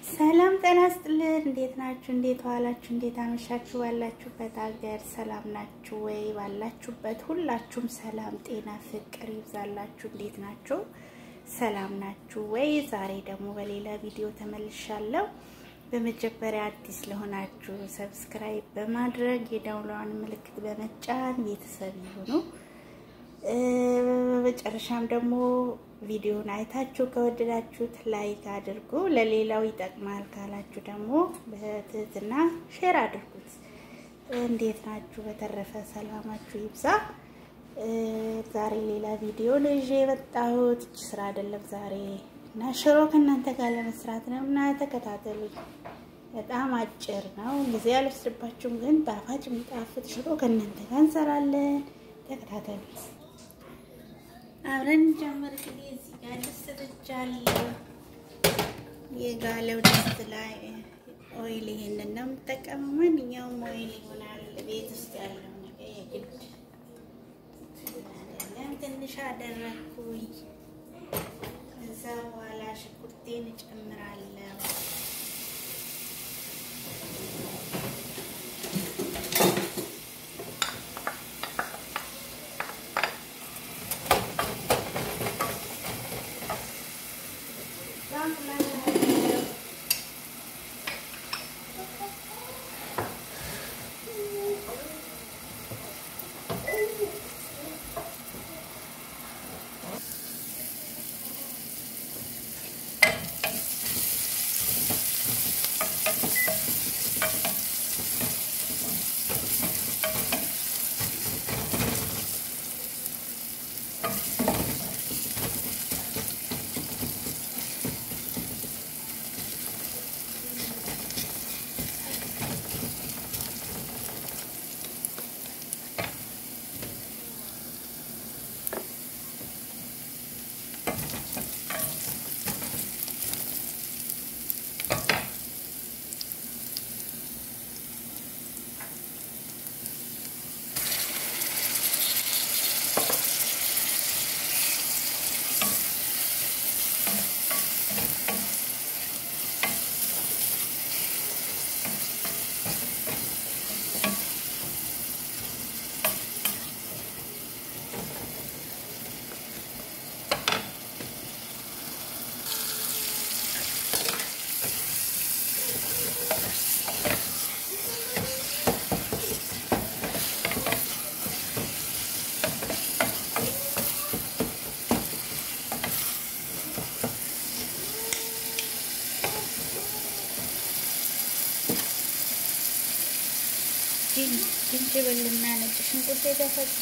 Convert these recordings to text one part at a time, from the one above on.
ሰላም ጤና ይስጥልን። እንዴት ናችሁ? እንዴት ዋላችሁ? እንዴት አመሻችሁ? ባላችሁበት ሀገር ሰላም ናችሁ ወይ? ባላችሁበት ሁላችሁም ሰላም፣ ጤና፣ ፍቅር ይብዛላችሁ። እንዴት ናችሁ? ሰላም ናችሁ ወይ? ዛሬ ደግሞ በሌላ ቪዲዮ ተመልሻለሁ። በመጀመሪያ አዲስ ለሆናችሁ ሰብስክራይብ በማድረግ የደውሏን ምልክት በመጫን ቤተሰብ ይሁኑ። በመጨረሻም ደግሞ ቪዲዮን አይታችሁ ከወደዳችሁት ላይክ አድርጉ። ለሌላው ይጠቅማል ካላችሁ ደግሞ በትህትና ሼር አድርጉት። እንዴት ናችሁ? በተረፈ ሰላማችሁ ይብዛ። ዛሬ ሌላ ቪዲዮ ነው ይዤ የመጣሁት። ስራ አይደለም ዛሬ እና ሽሮ ከእናንተ ጋር ለመስራት ነው እና ተከታተሉኝ። በጣም አጭር ነው፣ ጊዜ አልወስድባችሁም፣ ግን ጣፋጭ የሚጣፍጥ ሽሮ ከእናንተ ጋር እንሰራለን። ተከታተሉ። አብረን ጀምር። እንግዲህ እዚህ ጋር ድስት ጥጃለሁ። የጋለው ድስት ላይ ኦይል ይሄንን ነው የምጠቀመው። ማንኛውም ኦይል ይሆናል ቤት ውስጥ ያለው ነገር የግድ አይደለም። ትንሽ አደረግኩኝ። እዛ በኋላ ሽንኩርቴን እጨምራለሁ። ዝንጅብልና ነጭ ሽንኩርት የተፈጨ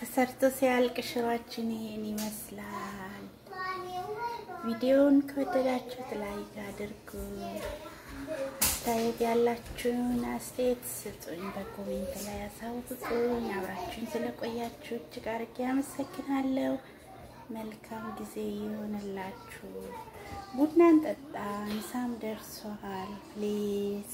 ተሰርቶ ሲያልቅ ሽሯችን ይሄን ይመስላል። ቪዲዮውን ከወደዳችሁት ላይክ አድርጉ። አስተያየት ያላችሁን አስተያየት ስጡኝ፣ በኮሜንት ላይ አሳውቁኝ። አብራችሁን ስለቆያችሁ እጅግ አድርጌ አመሰግናለሁ። መልካም ጊዜ ይሆንላችሁ። ቡናን ጠጣ፣ ምሳም ደርሷል። ፕሊዝ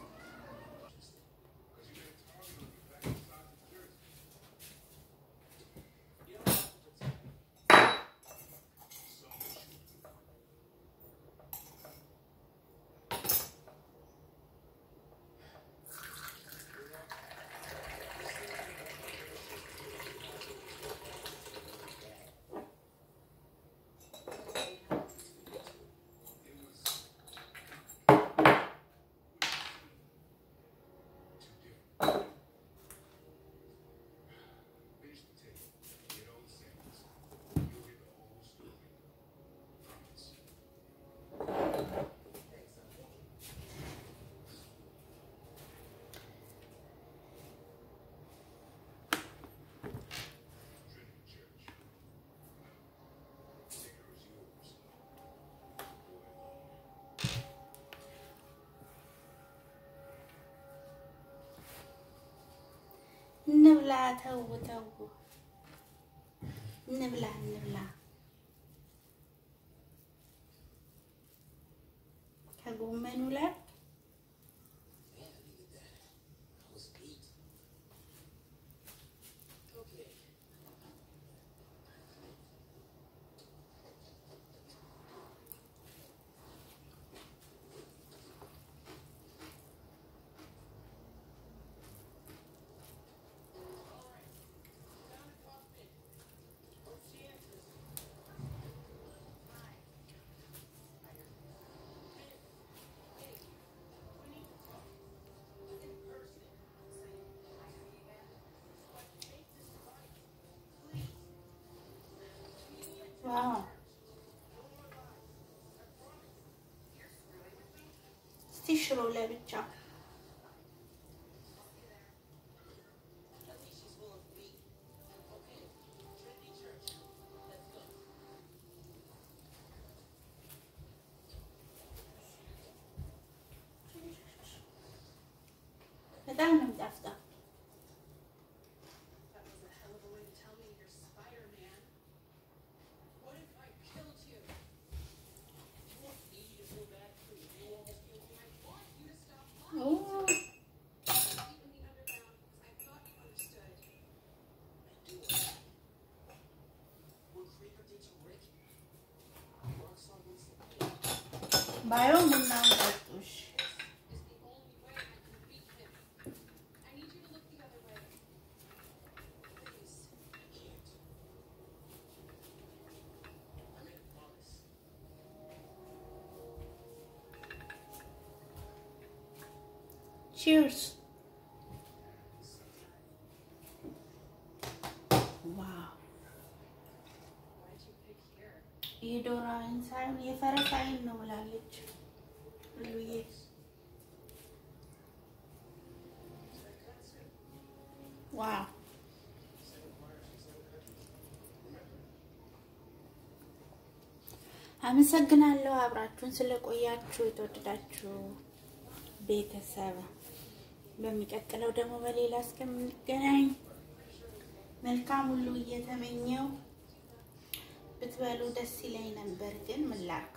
እንብላ። ተው ተው፣ እንብላ እንብላ። ከጎመኑ ላይ ዋው እስቲ ሽሮ ለብቻ በጣም ነው የሚጣፍጠው። ባይሆን ቡናውን ጠጡሽ። ቺርስ ዋው! የዶሮ አይን ሳይሆን የፈረስ አይን ነው ብላለች ሉዬ። ዋው! አመሰግናለሁ አብራችሁን ስለቆያችሁ የተወደዳችሁ ቤተሰብ በሚቀጥለው ደግሞ በሌላ እስከምንገናኝ መልካም ሁሉ እየተመኘው ብትበሉ ደስ ይለኝ ነበር፣ ግን ምን ላድርግ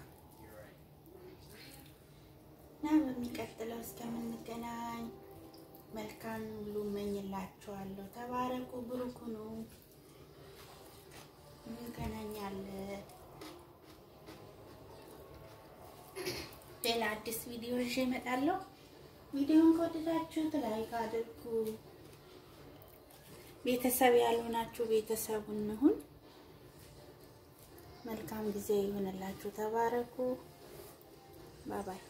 እና በሚቀጥለው እስከምንገናኝ መልካም ሁሉ እመኝላችኋለሁ። ተባረኩ፣ ብሩክ ሁኑ። እንገናኛለን። ሌላ አዲስ ቪዲዮ ይዤ እመጣለሁ። ቪዲዮውን ከወደዳችሁት ላይክ አድርጉ። ቤተሰብ ያልሆናችሁ ቤተሰብ እንሁን። መልካም ጊዜ ይሁንላችሁ። ተባረኩ። ባባይ